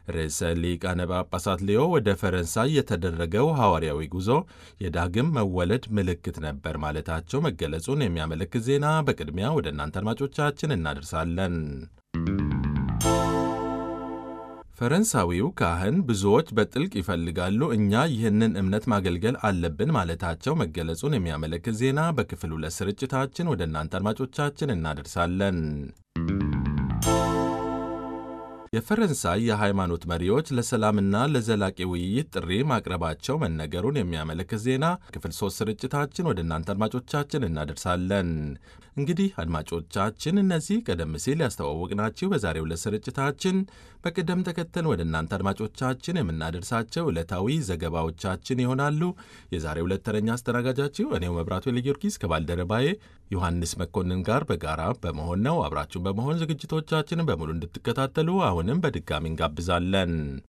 ርዕሰ ሊቃነ ጳጳሳት ሌዮ ወደ ፈረንሳይ የተደረገው ሐዋርያዊ ጉዞ የዳግም መወለድ ምልክት ነበር ማለታቸው መገለጹን የሚያመለክት ዜና በቅድሚያ ወደ እናንተ አድማጮቻችን እናደርሳለን። ፈረንሳዊው ካህን ብዙዎች በጥልቅ ይፈልጋሉ፣ እኛ ይህንን እምነት ማገልገል አለብን ማለታቸው መገለጹን የሚያመለክት ዜና በክፍል ሁለት ስርጭታችን ወደ እናንተ አድማጮቻችን እናደርሳለን። የፈረንሳይ የሃይማኖት መሪዎች ለሰላምና ለዘላቂ ውይይት ጥሪ ማቅረባቸው መነገሩን የሚያመለክት ዜና ክፍል ሶስት ስርጭታችን ወደ እናንተ አድማጮቻችን እናደርሳለን። እንግዲህ አድማጮቻችን እነዚህ ቀደም ሲል ያስተዋወቅናችሁ በዛሬው ዕለት ስርጭታችን በቅደም ተከተል ወደ እናንተ አድማጮቻችን የምናደርሳቸው ዕለታዊ ዘገባዎቻችን ይሆናሉ። የዛሬው ዕለት ተረኛ አስተናጋጃችሁ እኔው መብራቱ ለጊዮርጊስ ከባልደረባዬ ዮሐንስ መኮንን ጋር በጋራ በመሆን ነው። አብራችሁን በመሆን ዝግጅቶቻችንን በሙሉ እንድትከታተሉ አሁንም በድጋሚ እንጋብዛለን።